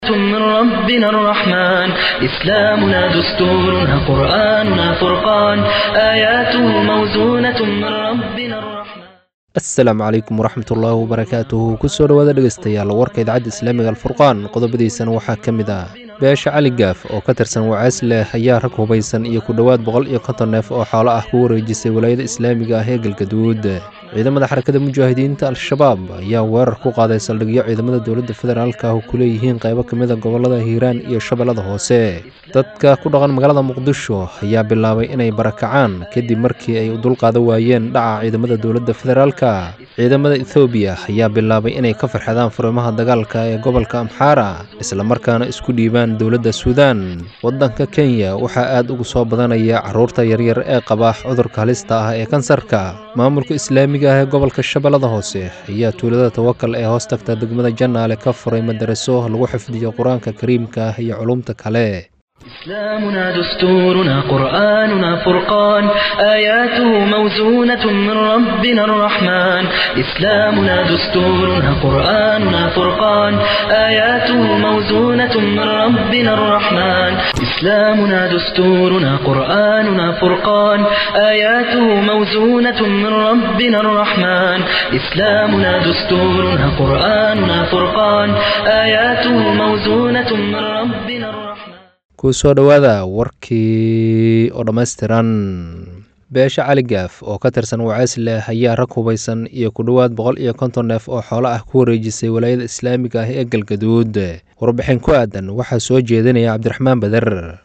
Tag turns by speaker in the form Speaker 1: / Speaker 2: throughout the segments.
Speaker 1: من ربنا الرحمن إسلامنا دستورنا قرآننا فرقان آياته موزونة من ربنا الرحمن
Speaker 2: asalaamu calaykum waraxmat ullaahi wabarakaatuhu kusoo dhowaada dhegeystayaal warka idaacadda islaamiga alfurqaan qodobadiisana waxaa ka mid ah beesha cali gaaf oo ka tirsan wacays leh ayaa rag hubaysan iyo ku dhowaad boqol iyo konton neef oo xoolo ah ku wareejisay walaayada islaamiga ah ee galgaduud ciidamada xarakada mujaahidiinta al-shabaab ayaa weerar ku qaaday saldhigyo ciidamada dowladda federaalka ah ku leeyihiin qaybo ka mid a gobolada hiiraan iyo shabeellada hoose dadka ku dhaqan magaalada muqdisho ayaa bilaabay inay barakacaan kadib markii ay u dulqaadan waayeen dhaca ciidamada dowladda federaalka ciidamada ethoobiya ayaa bilaabay inay ka farxadaan furimaha dagaalka ee gobolka amxaara islamarkaana isku dhiibaan dowladda suudaan waddanka kenya waxaa aad ugu soo badanaya caruurta yaryar ee qaba cudurka halista ah ee kansarka maamulka islaamiga ah ee gobolka shabeellada hoose ayaa tuulada tawakal ee hoos tagta degmada jannaale ka furay madaraso lagu xifdiyo qur-aanka kariimka ah iyo culumta kale
Speaker 1: إسلامنا دستورنا قرآننا فرقان آياته موزونة من ربنا الرحمن إسلامنا دستورنا قرآننا فرقان آياته موزونة من ربنا الرحمن إسلامنا دستورنا قرآننا فرقان آياته موزونة من ربنا الرحمن إسلامنا دستورنا قرآننا فرقان آياته موزونة من ربنا الرحمن
Speaker 2: kusoo dhowaada warkii oo dhammaystiran beesha cali gaaf oo ka tirsan wacays leh ayaa rag hubaysan iyo ku dhowaad boqol iyo konton neef oo xoolo ah ku wareejisay walaayada islaamiga ah ee galgaduud warbixin ku aadan waxaa soo jeedinaya cabdiraxmaan bader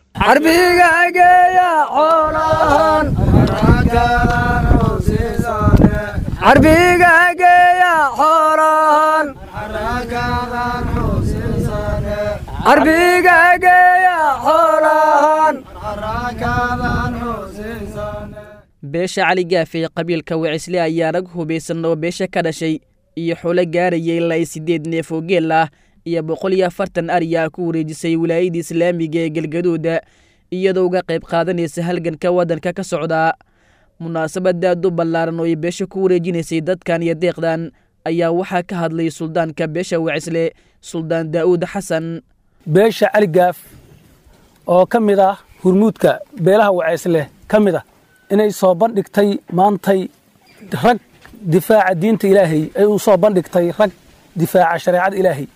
Speaker 3: beesha cali gaafe ee qabiilka wacisle ayaa rag hubaysan oo beesha ka dhashay iyo xulo gaarayay ilaa siddeed neef oo geel ah iyo boqol iyo afartan ariyaa ku wareejisay wilaayadda islaamiga ee galgaduuda iyadoo uga qayb qaadanaysa halganka waddanka ka socda munaasabada aad u ballaaran oo ay beesha ku wareejinaysay dadkan iyo deeqdan ayaa waxaa ka hadlay suldaanka beesha wacisle suldaan daa'uud xasan
Speaker 4: beesha cali gaaf oo ka mid ah hurmuudka beelaha wacaysleh ka mid ah inay soo bandhigtay maantay rag difaaca diinta ilaahay ay u soo bandhigtay rag difaaca shareecada ilaahay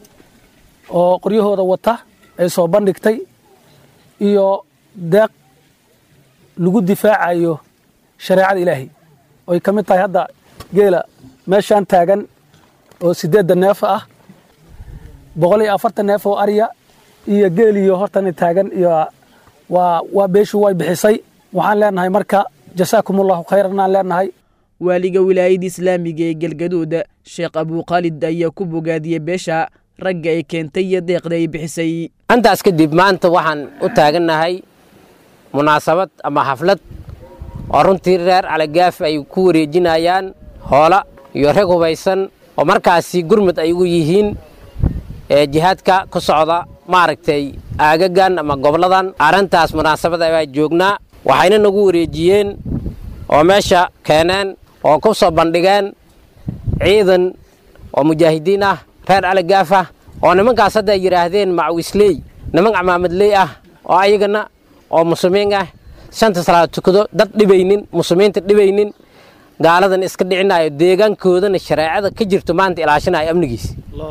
Speaker 4: oo qoryahooda wata ay soo bandhigtay iyo deeq lagu difaacayo shareecada ilaahay oy ka mid tahay hadda geela meeshaan taagan oo siddeedda neef ah boqol iyo afartan neef oo arya iyo geeliyo hortana taagan iyo waa waa beeshu way bixisay waxaan leenahay marka jasaakum allahu khayran aan leenahay
Speaker 3: waaliga wilaayadda islaamiga ee galgaduud sheekh abuukhaalid ayaa ku bogaadiyey beesha ragga ay keentay iyo deeqda ay bixisay
Speaker 5: intaas kadib maanta waxaan u taagannahay munaasabad ama xaflad oo runtii reer calagaaf ay ku wareejinayaan hoola iyo rag hubaysan oo markaasi gurmud ay ugu yihiin ee jihaadka ku socda maaragtay aagagan ama goboladan arrintaas munaasabada baa joognaa waxayna nagu wareejiyeen oo meesha keeneen oo ku soo bandhigeen ciidan oo mujaahidiin ah reer calagaaf ah oo nimankaas hadda ay yidhaahdeen macwisley niman camaamadley ah oo ayagana oo muslimiin ah shanta salaad tukado dad dhibaynin muslimiinta dhibaynin gaaladan iska dhicinayo deegaankoodana shareecada ka jirto maanta ilaashinayo amnigiis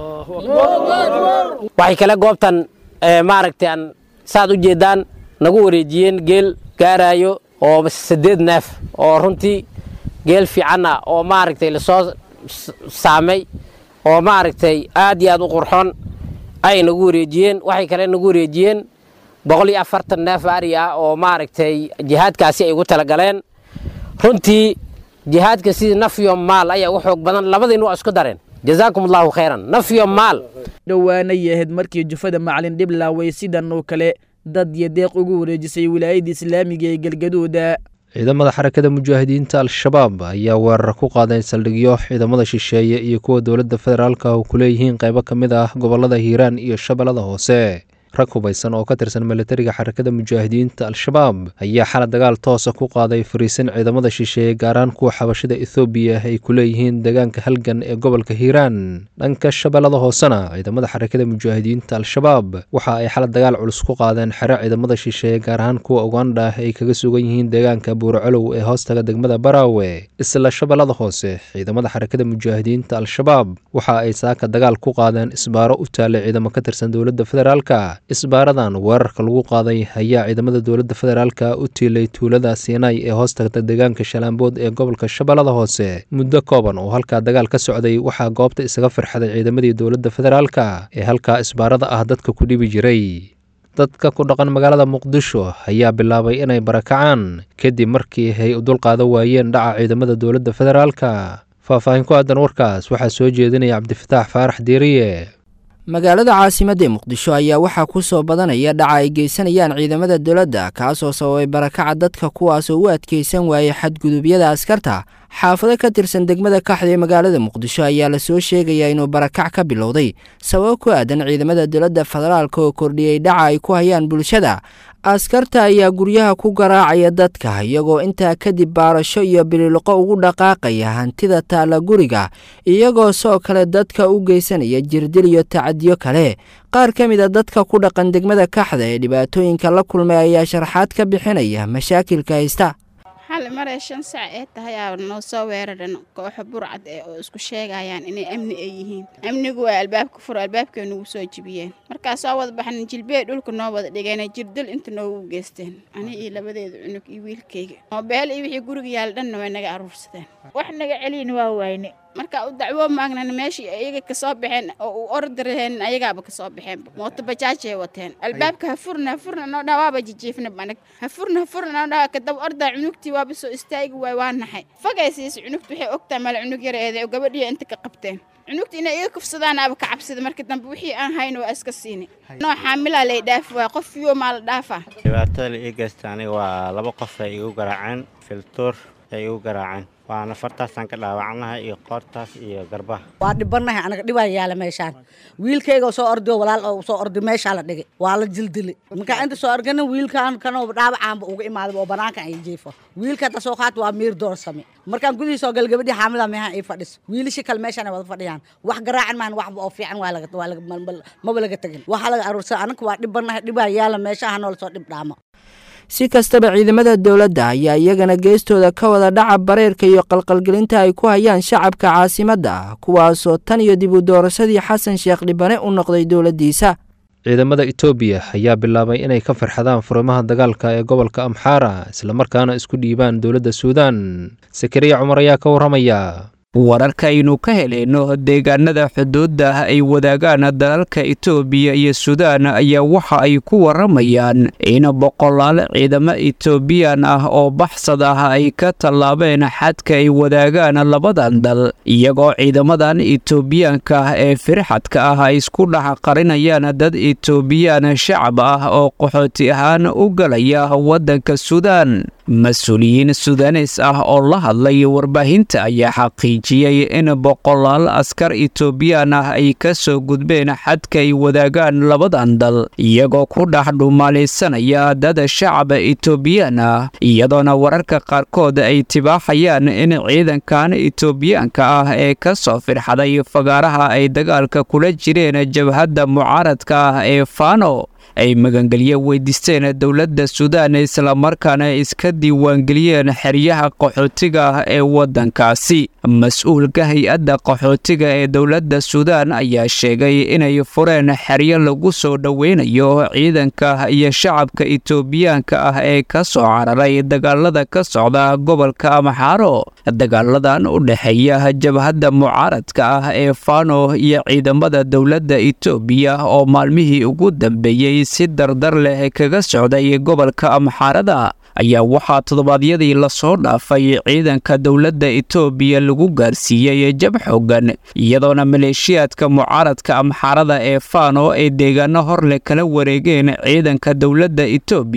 Speaker 5: waxay kale goobtan maaragtay aan saad u jeeddaan nagu wareejiyeen geel gaaraayo oo saddeed neef oo runtii geel fiican ah oo maaragtay lasoo saamay oo maaragtay aad iyo aad u qurxoon ay nagu wareejiyeen waxay kale nagu wareejiyeen boqol iyo afartan neef ari ah oo maaragtay jihaadkaasi ay ugu talagaleen runtii jihaadka sidii nafyo maal ayaa u xoog badan labadiina waa isku dareen jazaakum allahu khayran nafyo maal
Speaker 3: dhowaanay ahayd markii jufada macalin dhiblaaway sidan oo kale dad iyo deeq ugu wareejisay wilaayadda islaamiga ee galgaduuda
Speaker 2: ciidamada xarakada mujaahidiinta al-shabaab ayaa weerar ku qaaday saldhigyo ciidamada shisheeye iyo kuwa dowladda federaalka oo ku leeyihiin qaybo ka mid ah gobolada hiiraan iyo shabeellada hoose rag hubaysan oo ka tirsan militariga xarakada mujaahidiinta al-shabaab ayaa xala dagaal toosa ku qaaday fariisin ciidamada shisheeye gaaraan kuwa xabashada ethoobiya ay ku leeyihiin deegaanka halgan ee gobolka hiiraan dhanka shabeellada hoosena ciidamada xarakada mujaahidiinta al-shabaab waxa ay xala dagaal culus ku qaadeen xere ciidamada shisheeye gaar ahaan kuwa ugandha ay kaga sugan yihiin deegaanka buuracolow ee hoostaga degmada baraawe isla shabeellada hoose ciidamada xarakada mujaahidiinta al-shabaab waxa ay saaka dagaal ku qaadeen isbaaro u taalay ciidamo ka tirsan dowladda federaalka isbaaradan weerarka lagu qaaday ayaa ciidamada dowladda federaalka u tiilay tuulada siinay ee hoostagta deegaanka shalaambood ee gobolka shabeellada hoose muddo kooban oo halkaa dagaal ka socday waxaa goobta isaga firxaday ciidamadii dowladda federaalka ee halkaa isbaarada ah dadka ku dhibi jiray dadka ku dhaqan magaalada muqdisho ayaa bilaabay inay barakacaan kadib markii ay u dulqaadan waayeen dhaca ciidamada dowladda federaalka faahfaahin ku aadan warkaas waxaa soo jeedinaya cabdifataax faarax diiriye
Speaker 6: magaalada caasimadda ee muqdisho ayaa waxaa ku soo badanaya dhaca ay geysanayaan ciidamada dowladda kaasoo sababay barakaca dadka kuwaasoo u adkeysan waayay xadgudubyada askarta xaafado ka tirsan degmada kaxda ee magaalada muqdisho ayaa lasoo sheegayaa inuu barakac ka bilowday sabab ku aadan ciidamada dowladda federaalka oo kordhiyey dhaca ay ku hayaan bulshada askarta ayaa guryaha ku garaacaya dadka iyagoo intaa kadib baarasho iyo bililoqo ugu dhaqaaqaya hantida taalla guriga iyagoo soo kale dadka u geysanaya jirdil iyo tacadiyo kale qaar ka mid a dadka ku dhaqan degmada kaxda ee dhibaatooyinka la kulmay ayaa sharaxaad ka bixinaya mashaakilka haysta
Speaker 7: xal maray shan sac ee tahay aa noo soo weeraran kooxo burcad ee oo isku sheegayaan inay amni ay yihiin amnigu waa albaabka furo albaabkay nagu soo jibiyeen markaa soo wada baxna jilbee dhulka noo wada dhigeen jirdil inta noogu geysteen ani iyo labadeeda cunug iyo wiilkayga moobeel iyo wixii guriga yaal dhanna way naga aruursadeen wax naga celiyna waa wayne marka u dacwo maagnan meeshii ayaga kasoo baxeen oo u ordaraheen ayagaaba kasoo baxeen mooto bajaajay wateen albaabka ha furna ha furna noo dhaa waaba jijiifna anag ha furna ha furna noo dhaa kadaba ordaa cunugtii waaba soo istaagi waay waa naxay fagay siis cunugta waxay ogtaa mala cunug yareede oo gabadhiya inta ka qabteen cunugta inay iga kufsadaan aba ka cabsida marka dambe wixii aan hayn waa iska siini noo xaamilaa lay dhaafi waay qof fiyo maa la dhaafaa
Speaker 8: dhibaatada la ii geysta aniga waa laba qof ay igu garaaceen filtuur ay igu garaaceen waana fartaasaan ka dhaawacnahay iyo qoortaas iyo garbaha
Speaker 9: waa dhibanahay anaga dhibaa yaala meeshaan wiilkayga soo ordiyo walaal oo soo ordi meeshaa la dhigay waa la jildili markaa inta soo organa wiilkaan kanoo dhaawacaanba uga imaaday oo banaankan ay jiifo wiilka ta soo qaat waa miir doorsame markaan gudihii soo gal gabadhii xaamilaa meehan ay fadhiso wiilishi kale meeshaan ay wada fadhiyaan wax garaacan maahan waxba oo fiican waa laga waa laga maba laga tegin waxaa laga aruursan anaga waa dhibanahay dhibaa yaala meeshaha noola soo dhib dhaamo
Speaker 6: si kastaba ciidamada dowladda ayaa iyagana geestooda ka wada dhaca bareerka iyo qalqalgelinta ay ku hayaan shacabka caasimadda kuwaasoo tan iyo dib u doorashadii xasan sheekh dhibane u noqday dowladdiisa
Speaker 2: ciidamada etoobiya ayaa bilaabay inay ka farxadaan furimaha dagaalka ee gobolka amxaara islamarkaana isku dhiibaan dowladda suudaan sakariya cumar ayaa ka warramaya
Speaker 10: wararkaaynu ka helayno deegaanada xuduudda ay wadaagaan dalalka itoobiya iyo suudaan ayaa waxa ay ku waramayaan in boqolaal ciidamo etoobiyaan ah oo baxsad ah ay ka tallaabeen xadka ay wadaagaan labadan dal iyagoo ciidamadan etoobiyaanka ah ee firxadka ah ay isku dhex qarinayaan dad etoobiyaan shacab ah oo qaxooti ahaan u galaya waddanka suudaan mas-uuliyiin sudanes ah oo la hadlay warbaahinta ayaa xaqiijiyey in boqolaal askar etoobiyaan ah ay ka soo gudbeen xadka ay wadaagaan labadan dal iyagoo ku dhex dhumaalaysanaya dad shacaba etoobiyaan ah iyadoona wararka qaarkood ay tibaaxayaan in ciidankan etoobiyaanka ah ee ka soo firxaday fagaaraha ay dagaalka kula jireen jabhadda mucaaradka ah ee fano ay magangelye weydiisteen dowladda suudaan islamarkaana iska diiwaangeliyeen xeryaha qaxootiga ah ee waddankaasi mas-uulka hay-adda qaxootiga ee dowladda suudaan ayaa sheegay inay fureen xeryo lagu soo dhoweynayo ciidanka iyo shacabka etoobiyaanka ah ee ka soo cararay dagaalada ka socda gobolka amxaaro dagaaladan u dhexeeya jabhadda mucaaradka ah ee fano iyo ciidamada dowladda etoobiya oo maalmihii ugu dambeeyey si dardar leh kaga socday gobolka amxaarada ayaa waxaa toddobaadyadii lasoo dhaafay ciidanka dowladda etoobiya lagu gaarsiiyey jab xoogan iyadoona maleeshiyaadka mucaaradka amxaarada ee fano ay deegaano horleh kala wareegeen ciidanka dowladda etoobiya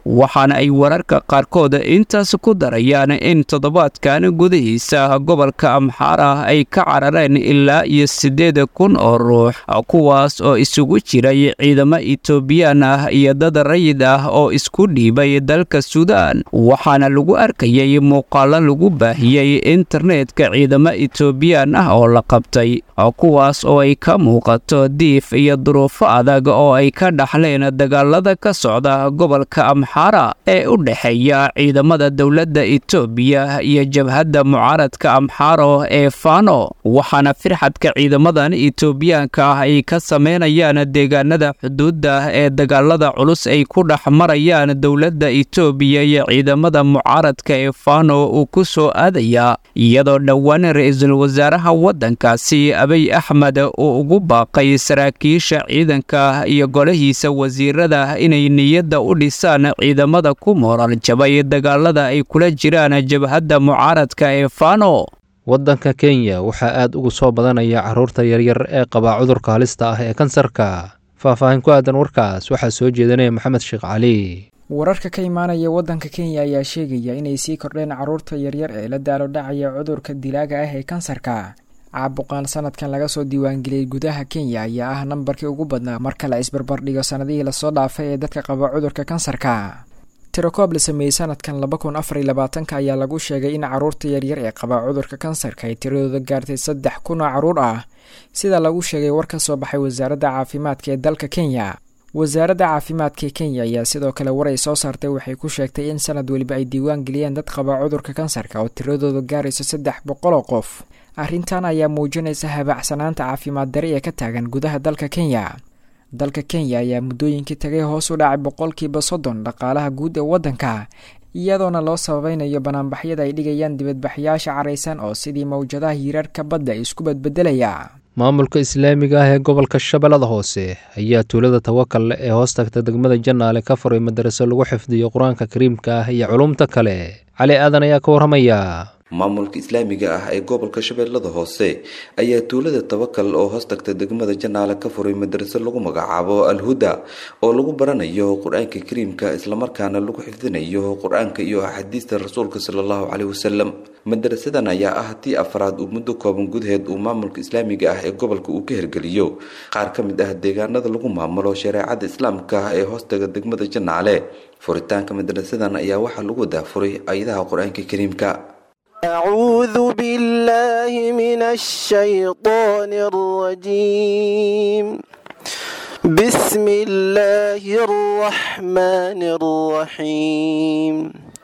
Speaker 10: waxaana ay wararka qaarkood intaas ku darayaan in toddobaadkan gudihiisa gobolka amxaara ay ka carareen ilaa iyo siddeed kun oo ruux kuwaas oo isugu jiray ciidamo etoobiyaan ah iyo dad rayid ah oo isku dhiibay dalka suudaan waxaana lagu arkayay muuqaalo lagu baahiyey internetka ciidamo etoobiyaan ah oo la qabtay kuwaas oo ay ka muuqato diif iyo duruufo adag oo ay ka dhaxleen dagaalada ka socda gobolka amxaara ee u dhexeeya ciidamada dowladda etoobiya iyo jabhadda mucaaradka amxaaro ee fano waxaana firxadka ciidamadan etoobiyaanka ah ay ka sameynayaan deegaanada xuduudda ee dagaalada culus ay ku dhex marayaan dowladda etoobiya iyo ciidamada mucaaradka ee fano uu ku soo aadaya iyadoo dhowaan ra-iisul wasaaraha waddankaasi abiy axmed uu ugu baaqay saraakiisha ciidanka iyo golahiisa wasiirada inay niyadda u dhisaan ciidamada ku mooral jabay dagaalada ay kula jiraan jabhadda mucaaradka ee fano
Speaker 2: waddanka kenya waxaa aad ugu soo badanaya carruurta yaryar ee qabaa cudurka halista ah ee kansarka faahfaahin ku aadan warkaas waxaa soo jeedanaya maxamed sheekh cali
Speaker 11: wararka ka imaanaya waddanka kenya ayaa sheegaya inay sii kordheen carruurta yaryar ee la daalo dhacaya cudurka dilaaga ah ee kansarka caabuqaan sanadkan laga soo diiwaangeliyey gudaha kenya ayaa ah nambarkii ugu badnaa marka la isbarbardhigo sanadihii lasoo dhaafay ee dadka qaba cudurka kansarka tirakoob la sameeyey sanadkan laba kun afar iyo labaatanka ayaa lagu sheegay in carruurta yaryar ee qaba cudurka kansarka ay tiradooda gaartay saddex kun oo carruur ah sida lagu sheegay war ka soo baxay wasaaradda caafimaadka ee dalka kenya wasaaradda caafimaadka ee kenya ayaa sidoo kale war ay soo saartay waxay ku sheegtay in sanad weliba ay diiwaan geliyeen dad qaba cudurka kansarka oo tiradooda gaarayso saddex boqol oo qof arrintan ayaa muujinaysa habaacsanaanta caafimaad dari ee ka taagan gudaha dalka kenya dalka kenya ayaa muddooyinkii tagay hoos u dhacay boqolkiiba soddon dhaqaalaha guud ee waddanka iyadoona loo sabaynayo banaanbaxyada ay dhigayaan dibadbaxyaasha caraysan oo sidii mawjadaha hiirarka badda isku badbedelaya
Speaker 2: maamulka islaamiga ah ee gobolka shabeellada hoose ayaa tuulada tawakal ee hoos tagta degmada jannaale ka furay madaraso lagu xifdiyo qur-aanka kariimka ah iyo culumta kale cali aadan ayaa ka warramaya
Speaker 12: maamulka islaamiga ah ee gobolka shabeellada hoose ayaa tuulada tawakal oo hoos tagta degmada janaale ka furay madraso lagu magacaabo alhuda oo lagu baranayo qur-aanka kariimka islamarkaana lagu xifdinayo qur-aanka iyo axaadiista rasuulka salallahu caleyhi wasalam madarasadan ayaa ah tii afraad uu muddo kooban gudaheed uu maamulka islaamiga ah ee gobolka uu ka hirgeliyo qaar ka mid ah deegaanada lagu maamulo shareecada islaamka ah ee hoostaga degmada janaale furitaanka madrasadan ayaa waxaa lagu daafuray ayadaha qur-aanka kariimka
Speaker 13: أعوذ بالله من الشيطان الرجيم بسم الله الرحمن الرحيم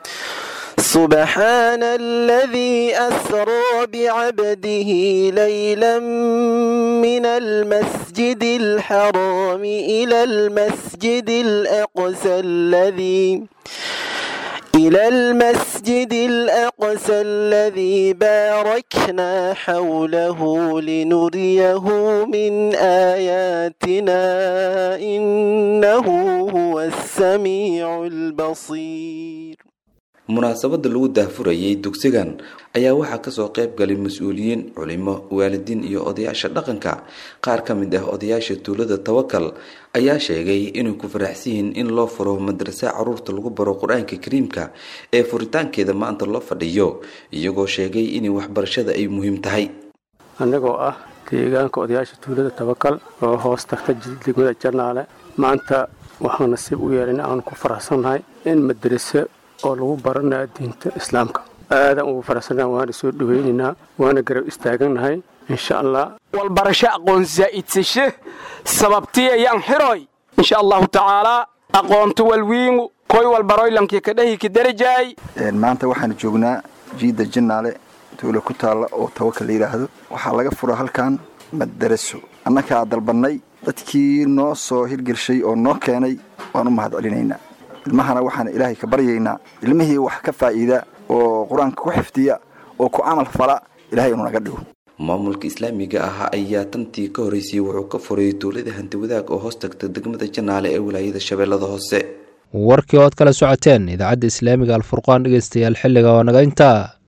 Speaker 13: سبحان الذي أسرى بعبده ليلا من المسجد الحرام إلى المسجد الأقصى الذي إلى المسجد الأقصى الذي باركنا حوله لنريه من آياتنا إنه هو السميع البصير
Speaker 12: munaasabada lagu daahfurayay dugsigan ayaa waxaa kasoo qayb galay mas-uuliyiin culimo waalidiin iyo odayaasha dhaqanka qaar ka mid ah odayaasha tuulada tawakal ayaa sheegay inay ku faraxsan yihiin in loo furo madrasa caruurta lagu baro qur-aanka kariimka ee furitaankeeda maanta loo fadhiyo iyagoo sheegay inay waxbarashada ay muhiim tahay
Speaker 14: annagoo ah deegaanka odayaasha tuulada tawakal oo hoos tagta degmada janaale maanta waxaan nasiib u yeelin aan ku faraxsannahay in madraso oo lagu baranayo diinta islaamka aadaan ugu faraxsannaha waana soo dhawaynaynaa waana garab istaaganahay insha allah
Speaker 15: walbarasho aqoon zaa'idsashe sababtii ayaan xiroy insha allahu tacaalaa aqoonto walwiingu koy walbaroylankii kadhahi kadarajaay
Speaker 16: maanta waxaan joognaa jiidda jannaale tuula ku taalla oo tawakal la yidhaahdo waxaa laga fura halkan madaraso annakaa dalbannay dadkii noo soo hirgelshay oo noo keenay waan u mahad celinaynaa ilmahana waxaan ilaahay ka baryaynaa ilmihii wax ka faa'iida oo qur-aanka ku xifdiya oo ku camal fala ilahay inuu naga dhigo
Speaker 12: maamulka islaamiga ah ayaa tantii ka horeysay wuxuu ka furay tuulada hanti wadaag oo hoos tagta degmada janaale ee wilaayada shabeellada hoose
Speaker 2: warkii ood kala socoteen idaacadda islaamiga alfurqaan dhegeystayaal xilliga oo naga intaa